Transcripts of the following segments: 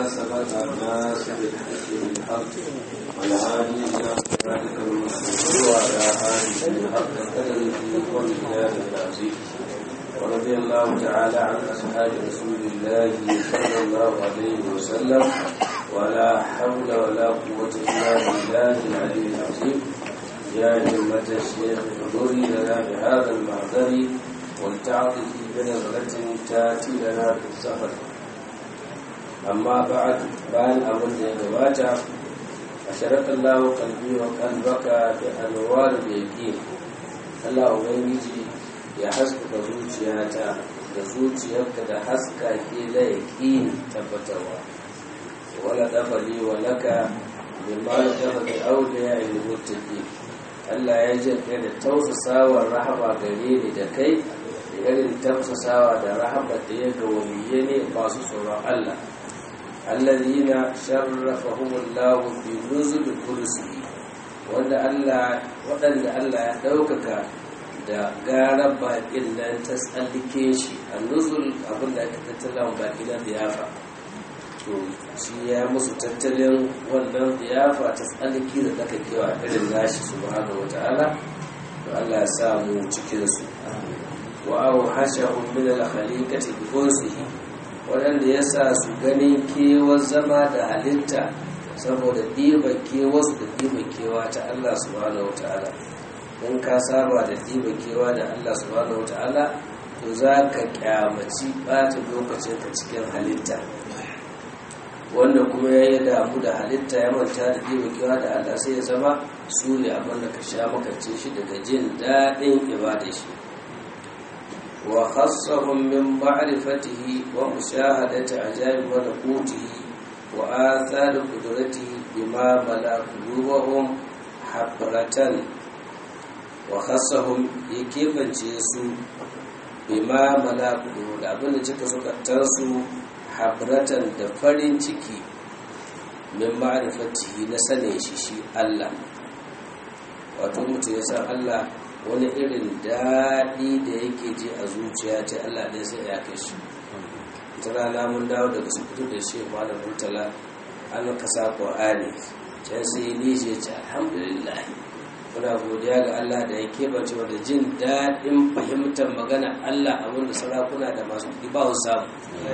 سبق الناس بالحق بالحق والهادي إلى صراطك المستقيم وعلى آله حق قدره ومقداره العظيم ورضي الله تعالى عن أصحاب رسول الله صلى الله عليه وسلم ولا حول ولا قوة إلا بالله العلي العظيم يا همة الشيخ احضري لنا بهذا المعذر ولتعطه بنظرة تاتي لنا في السفر أما بعد بان أبن يغواتا أشرق الله قلبي وقلبك بأنوار اليقين الله أبنجي ya haskaka zuciyata da zuciyarka da haska ke da yaƙin tabbatarwa wala dafali wa laka bimma la dafali awliya il muttaqi Allah ya jirka da tausasawar rahama gare ni da kai da irin tausasawa da rahama da ya ga waliye ne masu tsoron Allah alladhina sharrafahumullahu bi nuzul kursiyi wanda Allah waɗanda Allah ya ɗaukaka da gara baƙin nan ta tsallike shi a nuzul abinda aka tattala baƙi na ziyafa to shi ya musu tattalin wannan ziyafa ta tsallike da daga kewa irin nashi su ba wa ta'ala to Allah ya sa mu cikin su wa aw hashahum min al khaliqati bi kunsihi wadanda ya sa su ganin kewar zama da halitta saboda ɗiba kewarsu da ɗiba kewa ta Allah subhanahu wa ta'ala in ka saba da ɗiba kewa da Allah subhanahu wa ta'ala to za ka kyamaci ɓata lokacin ka cikin halitta wanda kuma ya yi damu da halitta ya manta da ɗiba kewa da Allah sai ya zama su ne abin da ka sha makance shi daga jin daɗin ibada shi wa khassahum min ma'rifatihi wa mushahadati ajaib malakutihi wa athar qudratihi bima malakuluhum habratan wa khassahum ya kebance su bima malakudu da abinda cika sukatar su habratan da farin ciki min ma'rifatihi na sane shi shi Allah wato mutum ya san Allah wani irin daɗi da yake ji a zuciya ce Allah ɗaya sai ya kai shi ta rana mun dawo daga su fito da shi malam murtala an kasa ƙur'ani can sai ni shi ya ce alhamdulillah muna godiya ga Allah da ya keɓance da jin daɗin fahimtar magana Allah abinda sarakuna da masu kuɗi ba su samu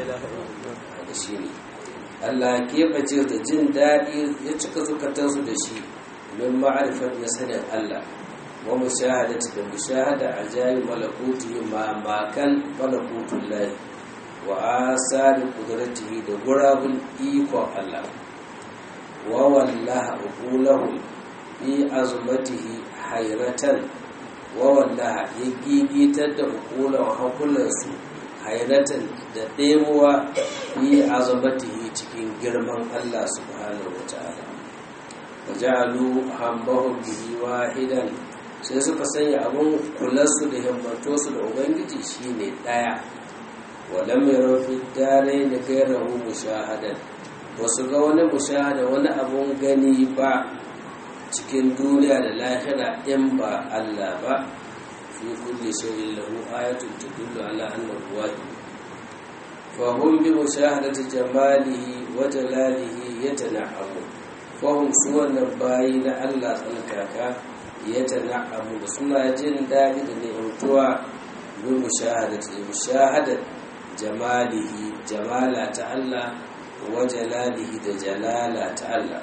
da shi ne Allah ya keɓance da jin daɗi ya cika zukatansu da shi min ma'arifar na sanin Allah wa mushahadati da mushahada ajayi malakuti ma makan malakutun lahi wa asari kudratihi da gurabun ikon Allah wa wallaha uqulahum fi azumatihi hayratan wa wallaha ya gigitar da uqula wa hankulansu hayratan da ɗemuwa fi azumatihi cikin girman Allah subhanahu wa ta'ala wa ja'alu hammahum bihi wahidan sai suka sanya abun kularsu da himmantosu da ubangiji shine ɗaya walam yaro fi dare da gairahu mushahadan wasu ga wani mushahada wani abun gani ba cikin duniya da lahira in ba Allah ba fi kulli shay'in lahu ayatun tadullu ala annahu wahid fa hum bi mushahadati jamalihi wa jalalihi yatana'amu fa hum suwannan bayi na Allah tsalkaka yatana'amu suna jin dadi da ni'imtuwa bi mushahadati mushahadati jamalihi jamala ta Allah wa jalalihi da jalala ta Allah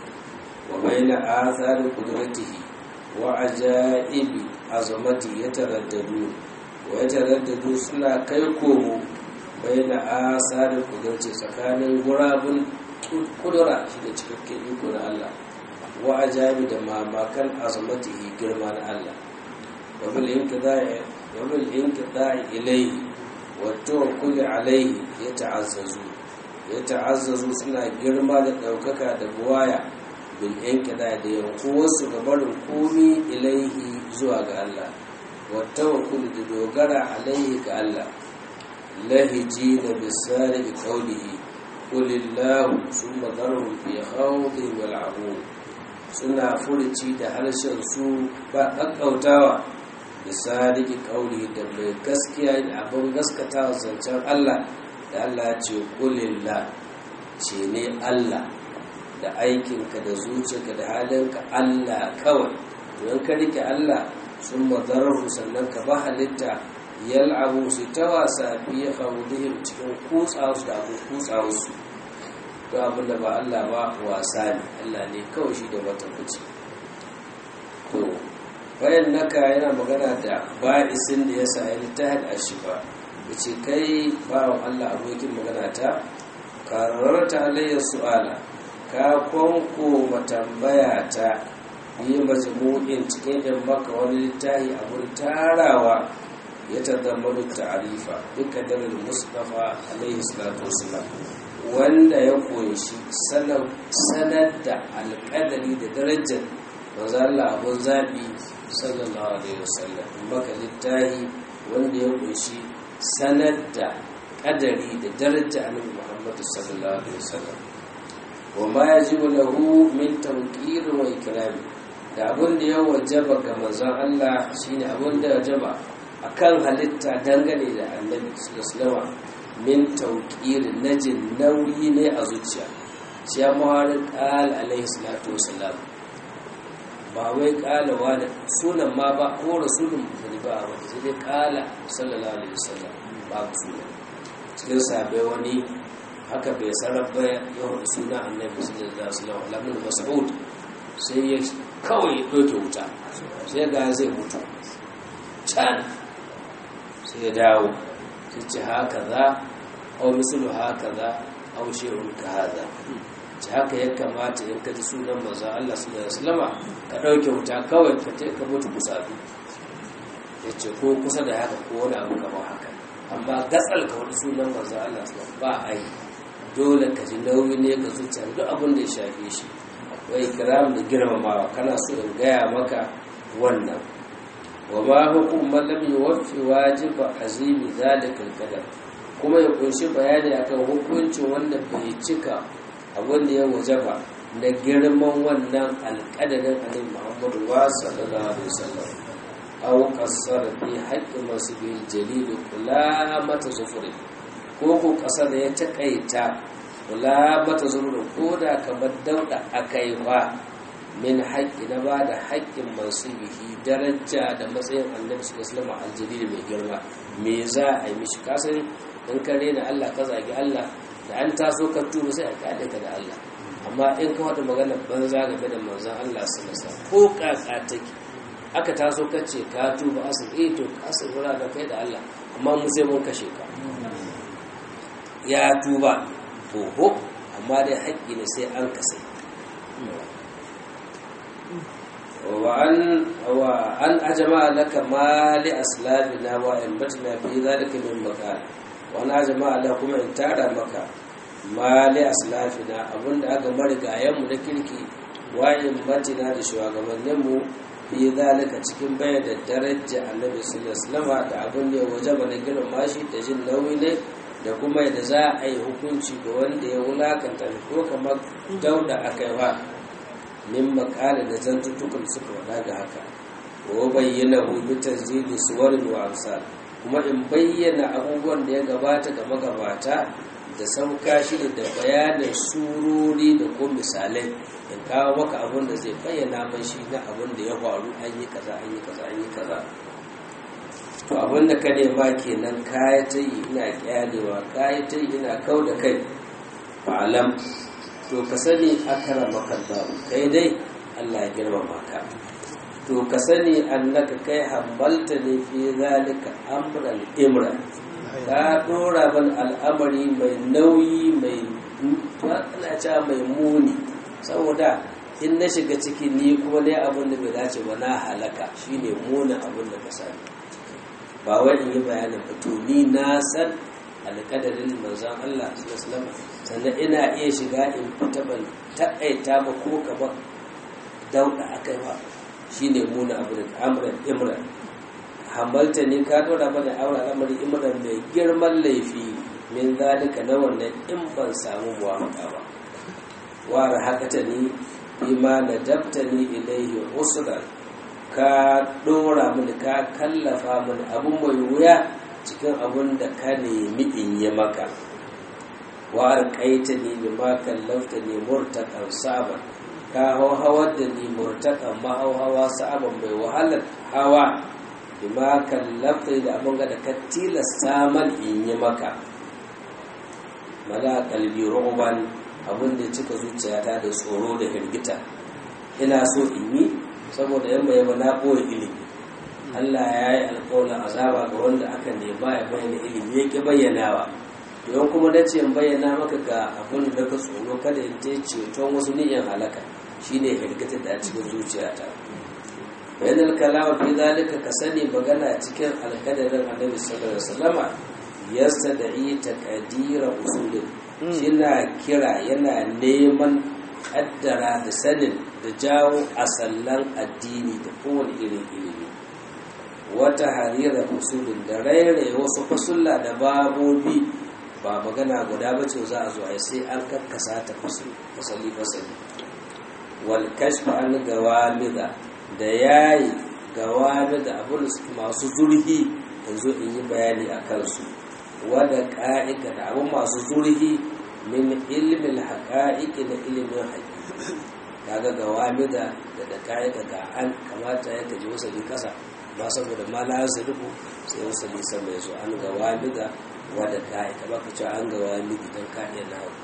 wa baina athari qudratihi wa ajaibi azamati yataraddadu wa yataraddadu suna kai komo baina athari qudrati tsakanin gurabun kudura shi da cikakken iko na Allah wa ajaibi da mamakan azamatihi girman Allah wa bil inqida'i wa bil inqida'i ilayhi والتوكل عليه يتعززوا يتعززوا suna girma da ɗaukaka da buwaya bil inkida da yankuwarsu ga barin komi ilaihi zuwa ga Allah wattawakkul da dogara alaihi ga Allah lahiji da bisari qawlihi qulillahu summa dharhum fi khawdihim yal'abun suna furuci da harshen su ba kakkautawa da sadiki kauli da mai gaskiya da abin gaskata zancen Allah da Allah ce kulilla ce ne Allah da aikinka da zuciyarka da halinka Allah kawai don ka rike Allah sun mazararru sannan ka ba halitta yal'abu su ta wasa fiye khawdihim cikin kutsawarsu da abin kutsawarsu to abin da ba Allah ba wasa ne Allah ne kawai shi da wata fice to bayan naka yana magana da ba'isin da ya sa ya littahid a shi ba ya ce kai bawan Allah abokin magana ta kararta alayyar su'ala ka kwanko matambaya ta yi majmu'in cikin yan maka wani littahi abun tarawa ya tazammaru ta'arifa duka dalar mustafa alaihi salatu wasalam wanda ya kunshi sanar da alƙadari da darajar manzo Allah abun zabi sallallahu alaihi wasallam maka littahi wanda ya kunshi sanar da kadari da daraja annabi Muhammad sallallahu alaihi wasallam wa ma yajibu lahu min tawqir wa ikram da abun da ya wajaba ga manzon Allah shine abun da ya wajaba akan halitta dangane da annabi sallallahu alaihi min tawqir najin nauyi ne a zuciya shi ya muharin qal alaihi salatu wasallam ba wai kalawa da sunan ma ba ko rasulun da ba wanda sai dai kala sallallahu alaihi wasallam ba sunan cikin sabai wani haka bai sarrafa ya hudu suna annabi sallallahu alaihi wasallam alamun mas'ud sai ya kawai ya doke wuta sai ga zai mutu can sai ya dawo sai ce haka za au misalu haka za au shehun ka haza ci haka ya kamata in ka ji sunan maza Allah sallallahu alaihi wasallama ka dauke wuta kawai ka te ka mutu kusa ya ce ko kusa da haka ko wani abu kamar haka amma gatsal ka wani sunan maza Allah sallallahu ba a yi dole ka ji nauyi ne ka zuciya duk abin da ya shafe shi akwai kiram da girmamawa kana so in gaya maka wannan wa ma hukum man lam yuwaffi wajiba azimi zalika al kuma ya kunshi bayani akan hukuncin wanda bai cika abin da ya wajaba da girman wannan alƙadarin annabi Muhammadu wa sallallahu alaihi wasallam aw qassar fi haqqi masbil jalil kula mata zufuri ko ko ƙasa da ya takaita kula mata zufuri ko da kamar dauda akai ba min haƙƙi na ba da haƙƙin mansubihi daraja da matsayin annabi sallallahu alaihi aljalil mai girma me za a yi mishi kasan in ka rena Allah ka zagi Allah da an taso ka tuba sai a kade ka da Allah amma in ka wata magana banza game da manzon Allah sallallahu ko kaka take aka taso ka ce ka tuba asin eh to asin wura da kai da Allah amma mu sai mun kashe ka ya tuba to ho amma dai haƙƙi ne sai an kasai وأن وأن أجمع لك ما لأسلافنا وإنبتنا في ذلك من مكان وأن أجمع لكم إن تارى مكة ما لأسلافنا أبن أغا مرقا يم نكركي وإنبتنا لشواغمنمو في ذلك cikin bayar da daraja annabi sallallahu alaihi wasallam da abin da ya wajaba na girma shi da jin nauyi ne da kuma yadda za a yi hukunci ga wanda ya wulakanta ko kamar dauda akai wa min makala da zantuttukan suka wada ga haka wa bayyana hu tanzili suwarin wa amsal kuma in bayyana abubuwan da ya gabata ga magabata da sauka shi da bayanin surori da ko misalai in kawo maka abin da zai bayyana mai shi na abin da ya faru an yi kaza an yi kaza an yi kaza to abin da ka nema kenan kaya ta yi ina kyalewa kaya ta yi ina kau da kai fa'alam to ka sani akara makallahu kai dai Allah ya girmama ka to ka sani annaka kai hambalta ne fi zalika amran imra ka dora ban al'amari mai nauyi mai ana cewa mai muni saboda in na shiga ciki ni kuma ne abin da bai dace ba na halaka shine muni abin da ka sani ba wai in yi bayanin ba to ni na san alƙadarin manzon Allah sallallahu sannan ina iya shiga in fita ban taƙaita ba ko ka ba dauɗa akai ba shine muna abu da amran imran hambalta ne ka dora bane aure al'amari imran mai girman laifi min zalika na wannan in ban samu muwafaka ba wa rahakata ni bima nadabta ni ilaihi usran ka dora mini ka kallafa mini abun mai wuya cikin abun da ka nemi in yi maka wa arqaita ni bima kallafta ni murtaqan saban ka hawar da ni murtaqan mahauhawa saban mai wahalar hawa bima kallafta da abin da ka tilasta man in yi maka mala kalbi ru'ban abin da cika zuciyata da tsoro da hirgita ina so in yi saboda yamma yamma na ɓoye ilimi Allah ya yi alƙawarin azaba ga wanda aka nema ya bayyana ilimi ya ƙi bayyanawa don kuma da ce bayyana maka ga abin da ka tsoro kada in je ceton wasu niyan halaka shine hirgita da a cikin zuciyata bayan alkalama fi zalika ka sani magana cikin alkadarin annabi sallallahu alaihi wasallama yastada'i taqdira usulin shina kira yana neman kaddara da sanin da jawo asallan addini da kowane irin ilimi wata harira usulin da rairaye wasu fasulla da babobi ba magana guda ba ce za a zo a sai an karkasa ta fasali fasali wal kashfa an gawamida da yayi gawamida abin masu zurhi yanzu in yi bayani a kansu wadda ƙa'ika da abin masu zurhi min ilmin haƙa'iƙi na ilimin haƙiƙi kaga ga wamida da da ƙa'ika ga an kamata ya kaji wasali ƙasa ba saboda ma la rufu sai wasali sama ya zo an ga wamida wadda ƙa'ika ba ka ce an ga wamidi don ka'iya na hau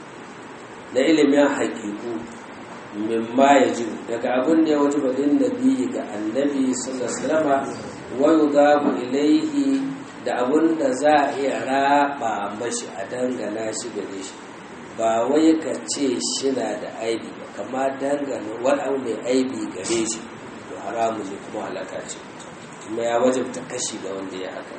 na ilimin haƙiƙu min ma ya ji daga abin da ya waje badin nabi ga annabi sallallahu alaihi wasallam wa yudabu ilaihi da abun da za a iya raba mashi a dangana shi gare shi ba wai ka ce shi na da aibi ba kama dangana wani abu mai aibi gare shi to haramu ne kuma halaka ce kuma ya wajabta kashi ga wanda ya haka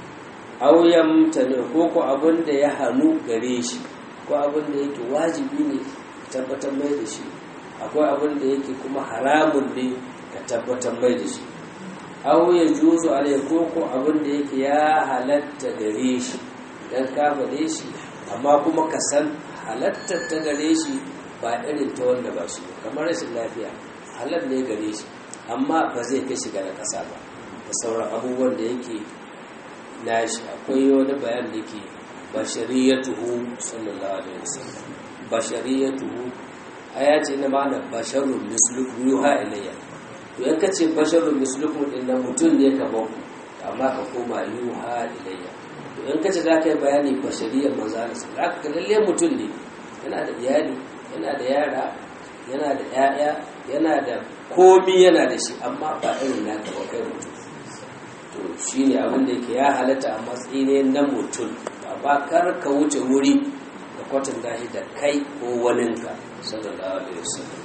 auyan ta ne ko ko abun da ya hannu gare shi ko abun da yake wajibi ne tabbatar mai da shi akwai abun da yake kuma haramun ne ka tabbatar mai da shi aw ya juzu alai ko ko abin da yake ya halatta gare shi dan ka faɗe shi amma kuma ka san halatta ta gare shi ba irin ta wanda ba shi kamar rashin lafiya halal ne gare shi amma ba zai kai shiga na ƙasa ba da sauran abubuwan da yake nashi akwai wani bayan da ke bashariyatuhu sallallahu alaihi wasallam bashariyatuhu aya ce na ma'ana basharun mislukum yuha ilayya to in ka ce basharun mislukum din nan mutum ne kamar ku amma ka koma yuha ilayya to in ka ce za ka yi bayani bashariyar manzo Allah za ka lalle mutum ne yana da iyali yana da yara yana da ƴaƴa yana da komi yana da shi amma ba irin naka ba kai mutum to shine abin da yake ya halatta a matsayin na mutum ba kar ka wuce wuri da kwatanta shi da kai ko waninka sallallahu alaihi wasallam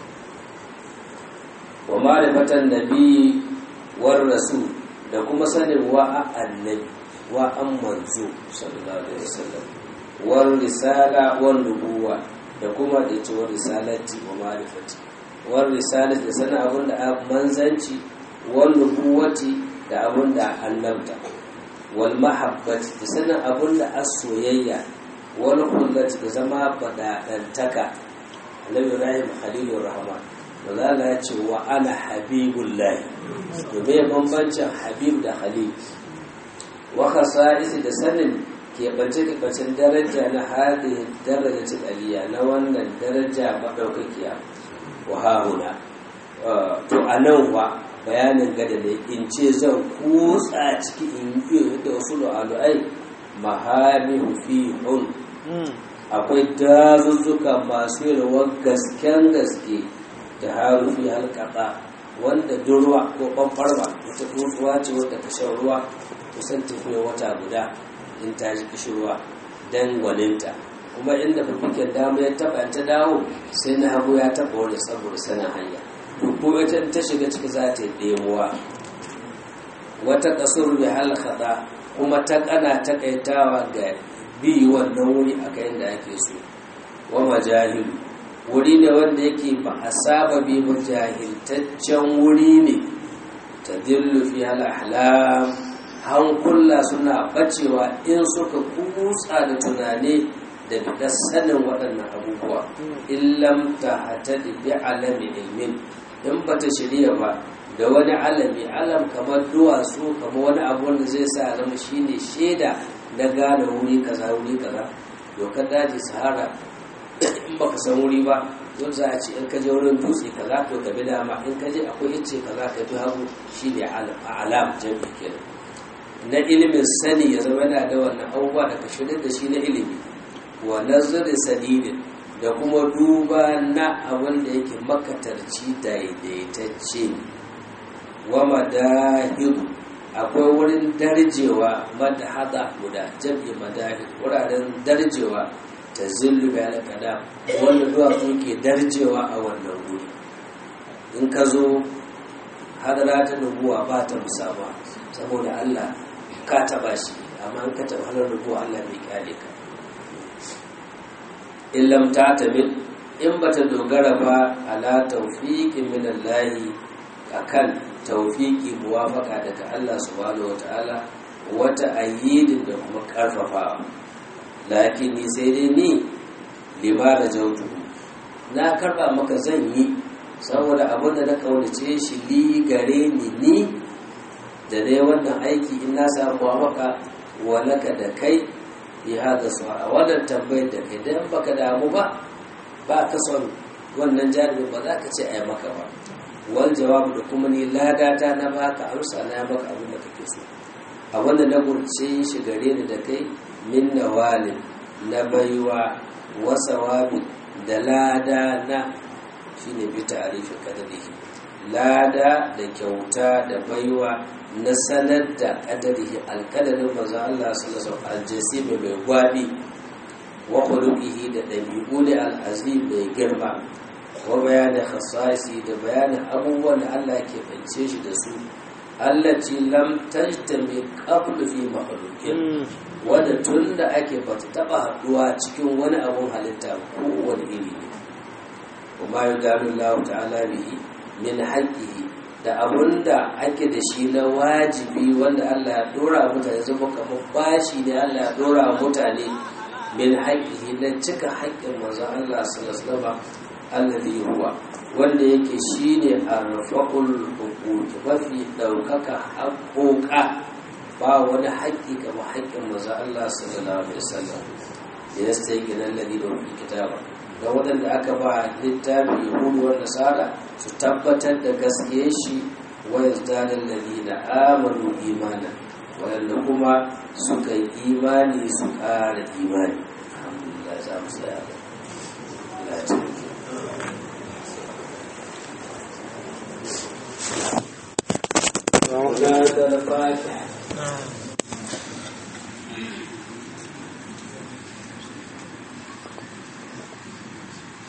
wa ma'rifatan nabi war rasul da kuma sanin wa annabi wa an manzo sallallahu alaihi wasallam war risala war nubuwa da kuma da ita war risalati wa ma'rifati war risalati da sanin abin da manzanci war nubuwati da abin da annabta wal mahabbati da sanin abin da as-soyayya wal kullati da zama badadantaka annabi ibrahim khalilur rahman maza Allah ya ce wa ana habibullahi domin bambancin habib da khalil wa khasa'isi da sanin keɓance keɓancen daraja na hadin darajatin aliyya na wannan daraja maɗaukakiya wa hahuna to a nan wa bayanin gada ne in ce zan kutsa ciki in yi da wasu lu'alu'ai mahamihu fi hun akwai dazuzzuka masu yalwar gasken gaske da harufi halkata wanda durwa ko ɓanɓarwa wata tsuntsuwa ce wadda ta shan ruwa kusan tafiya wata guda in ta ji kishirwa don gwaninta kuma inda fafikin dama ya taɓa ta dawo sai na hagu ya taɓa wani saboda sanin hanya ko ita ta shiga ciki za ta yi ɗemuwa wata ƙasar bi halkata kuma ta ƙana taƙaitawa ga bi wannan wuri a kayan da ake so wa majahilu wuri ne wanda yake ba a saba bi ba jahiltaccen wuri ne ta dillu fi ahlam hankula suna bacewa in suka kutsa da tunani da bidar sanin waɗannan abubuwa illam ta hata da bi alami ilmin in ba ta shirya ba da wani alami alam kamar duwatsu kamar wani abu wanda zai sa zama shine shaida na gane wuri kaza wuri kaza dokar daji sahara in baka san wuri ba yau za a ce in ka je wurin dutse kaza to ka bi dama in ka je akwai yace kaza ka bi hagu shi ne alam jami kenan na ilimin sani ya zama yana da wannan abubuwa da ka shirya da shi na ilimi wa nazarin sadidin da kuma duba na abin da yake makatarci daidaitacce wa madahiru akwai wurin darjewa madahada guda jam'i madahir wuraren darjewa ta zillu bayan kada wanda duwatsu ke darjewa a wannan wuri in ka zo hadara ta nubuwa ba ta musama saboda allah ka taba shi amma in ka taba halar nubuwa allah bai kyale ka in lam ta tabi in bata dogara ba ala tawfiqin min Allah akan tawfiqi muwafaka daga Allah subhanahu wataala wata ayyidin da kuma karfafawa lakin ni sai dai ni lima da jautu na karba maka zan yi saboda abin da na kaunace shi li gare ni ni da dai wannan aiki in na samu muwafaka walaka da kai fi hada su'a wannan tambayar da kai dan baka damu ba ba ka son wannan jami'in ba za ka ce a yi maka ba wal jawabu da kuma ni ladata na baka amsa na maka abin da kake so abin da na gurce shi gare ni da kai min nawalin na baiwa wasawabi da lada na shine bi ta'rifin kadari lada da kyauta da baiwa na sanar da kadarihi alkadarin manzo Allah sallallahu alaihi wasallam mai gwabi wa khuluqihi da dabi'u ne al'azim mai girma wa bayanin khasaisi da bayanin abubuwan da Allah ke fance shi da su allati lam tajtami qablu fi makhluqin wanda tun da ake bata taba haduwa cikin wani abun halitta ko wani iri ne kuma yudalu Allah ta'ala bihi min haqqihi da abun da ake da shi na wajibi wanda Allah ya dora mutane zama kamar bashi ne Allah ya dora mutane min haƙƙihi na cika haƙƙin manzon Allah sallallahu alaihi alladhi huwa wanda yake shine arfaqul huquq mafi daukaka haƙoƙa ba wani haƙƙi kamar haƙƙin manzon Allah sallallahu alaihi wasallam da ya sai gina alladhi da wani kitaba ga waɗanda aka ba littafi yahudu wa nasara su tabbatar da gaskiyar shi wa yazdana alladhina amanu imanan waɗanda kuma suka yi imani su ƙara imani alhamdulillah za mu tsaya da latin